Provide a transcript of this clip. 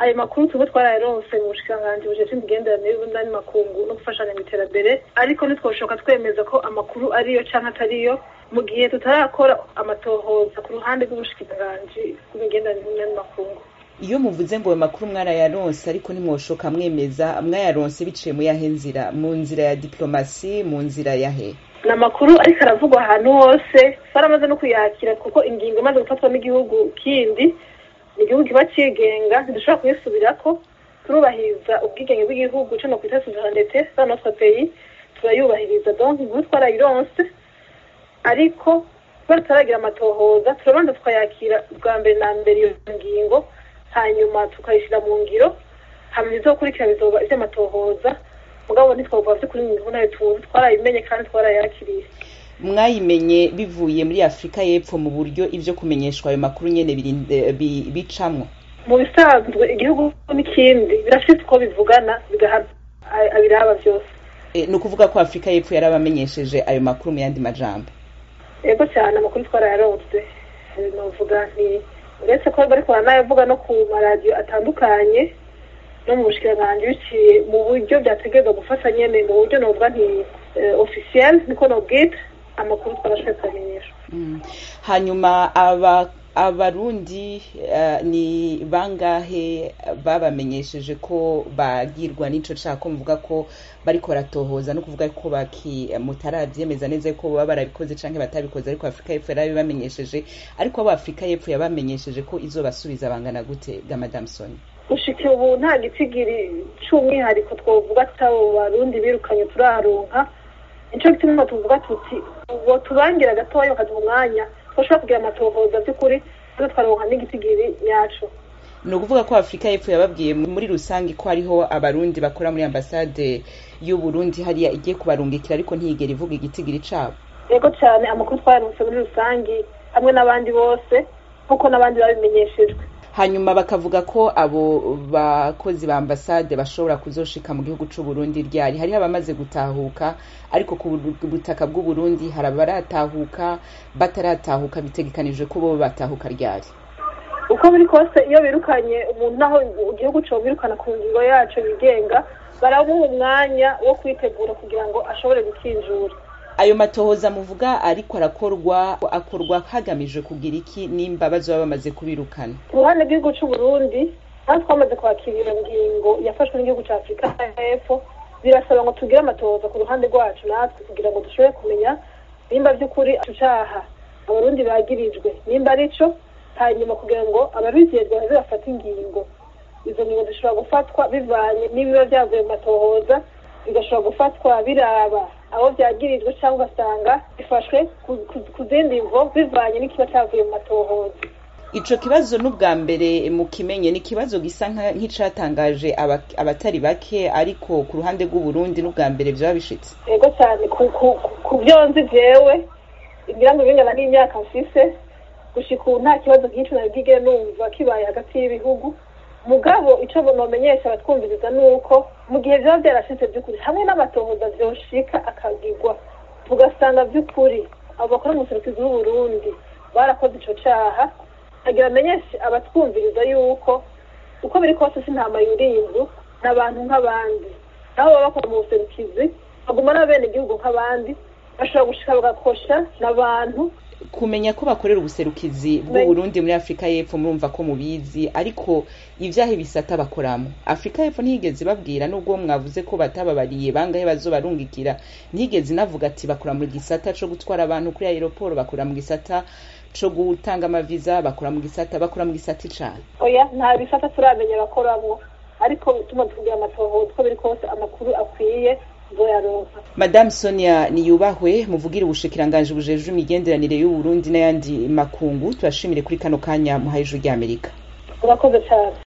ayo makuru tuba twarayaronse mu bushikiranganji bujejwe imigenderanire y'ubundi makungu no gufashanya mu iterambere ariko ntitwoshoka twemeza ko amakuru ariyo canke atariyo mu gihe tutarakora amatohoza ku ruhande rw'ubushikiranganji bw'imigenderanire y'ubundi makungu iyo muvuze ngo ayo makuru mwarayaronse ariko ntimwoshoka mwemeza mwayaronse biciye mu yahe nzira mu nzira ya diplomasi mu nzira yahe ni amakuru ariko aravugwa ahantu hose twaramaze no kuyakira kuko ingingo imaze gufatwa n'igihugu kindi ni igihugu kiba cigenga ntidushobora kuyisubirako turubahiriza ubwigenge bw'igihugu co no kwita souveraineté dans notre pays turayubahiriza donc inkuru twarayironse ariko kubera tutaragira amatohoza turabanza tukayakira bwa mbere na mbere iyo ngingo hanyuma tukayishyira mu ngiro hanyuma izokurikira bizoba ivy'amatohoza mugabo ntitwavuga vy'ukuri mu nkuru nayo tuzi twarayimenye kandi twarayakiriye mwayimenye bivuye muri afurika y'epfo mu buryo ivyo kumenyeshwa ayo makuru nyene birinde- bi- bicamwo mu bisanzwe igihugu n'ikindi birafite uko bivugana bigaha a- abiraba vyose E, ni ukuvuga ko afurika y'epfo yarabamenyesheje ayo makuru mu yandi majambo yego cyane amakuru twarayaronse Eh, novuga nti uretse ko bariko baranayavuga no ku maradiyo atandukanye no mu bushikiranganji biciye mu buryo vyategerezwa gufasha nyene mu buryo novuga nti eh, officiel niko nobwita amakuru twarashoboye kubamenyeshwa Mm. hanyuma aba abarundi eh, ni bangahe babamenyesheje ko bagirwa n'ico caha ko muvuga ko bariko baratohoza no kuvuga ko baki mutaravyemeza neza ko baba barabikoze canke batabikoze ariko afurika y'epfo yarabibamenyesheje ariko abo afurika y'epfo yabamenyesheje ko izobasubiza bangana gute ga madame soni gushika ubu nta gitigiri c'umwihariko twovuga tutabo barundi birukanye turaronka nico gituma tuvuga tuti uwo tubangira gatoya bakaduha umwanya twashobora kugira amatohoza vy'ukuri tuze twaronka n'igitigiri nyaco ni ukuvuga ko afurika y'epfo yababwiye muri rusange ko hariho abarundi bakora muri ambasade y'uburundi hariya igiye kubarungikira ariko ntiyigera ivuga igitigiri cabo yego cyane amakuru twayaronse muri rusangi hamwe n'abandi bose nk'uko n'abandi babimenyeshejwe hanyuma bakavuga ko abo bakozi ba ambasade bashobora kuzoshika mu gihugu c'uburundi ryari hariho abamaze gutahuka ariko ku bu- butaka bw'uburundi hari abaratahuka bataratahuka bitegekanijwe ko bo batahuka ryari uko biri kose iyo birukanye umuntu naho igihugu co birukana ku ngingo yaco yigenga baramuha umwanya wo kwitegura kugira ngo ashobore gukinjura ayo matohoza muvuga ariko arakorwa akorwa hagamijwe kugira iki nimba bazoba bamaze kubirukana ku ruhande rw'igihugu c'uburundi aho twamaze kwakira iyo ngingo yafashwe n'igihugu ca afurika y'epfo birasaba ngo tugire amatohoza ku ruhande rwacu natwe kugira ngo dushobore kumenya nimba vy'ukuri ico caha abarundi bagirijwe nimba arico hanyuma kugira ngo ababijejwe baze bafate ingingo izo ngingo zishobora gufatwa bivanye n'ibiba vyavuye mu matohoza bigashobora gufatwa biraba abo vyagirijwe cyangwa ugasanga bifashwe ku- ku- ku zindi mvo bivanye n'ikiba cavuye mu matohoza ico kibazo n'ubwa mbere mukimenye ni ikibazo gisa nka- nk'icatangaje aba- abatari bake ariko ku ruhande rw'uburundi n'ubwa mbere vyaba bishitse yego cyane ku ku ku byo nzi jewe ngira ngo bingana n'imyaka mfise gushika ubu nta kibazo nk'ico nari bwigere numva kibaye hagati y'ibihugu mugabo ico nomenyesha abatwumviriza ni uko mu gihe vyaba vyarashitse vy'ukuri hamwe n'amatohoza vyoshika akagirwa tugasanga vy'ukuri abo bakora mu buserukizi bw'uburundi barakoze ico caha agira amenyeshe abatwumviriza yuko uko biri kose si ntama yurinzu n'abantu nk'abandi aho baba bakora mu buserukizi baguma n'abene igihugu nk'abandi bashobora gushika bagakosha n'abantu kumenya ko bakorera ubuserukizi bw'uburundi muri afurika y'epfo murumva ko mubizi ariko ivyahe bisata bakoramo afurika y'epfo ntiyigeze babwira nubwo mwavuze ko batababariye bangahe bazobarungikira ntiyigeze inavuga ati bakora mu gisata co gutwara abantu kuri aeroport bakora mu gisata co gutanga amaviza bakora mu gisata bakora mu gisata icana oya nta bisata turamenya bakoramwo ariko tuma tukugira amatohoza uko biri kose amakuru akwiye nzoyaronka madame sonia niyubahwe muvugire ubushikiranganji bujejwe imigenderanire y'uburundi n'ayandi makungu turashimire kuri kano kanya muhaye ijuru ry'amerika urakoze cyane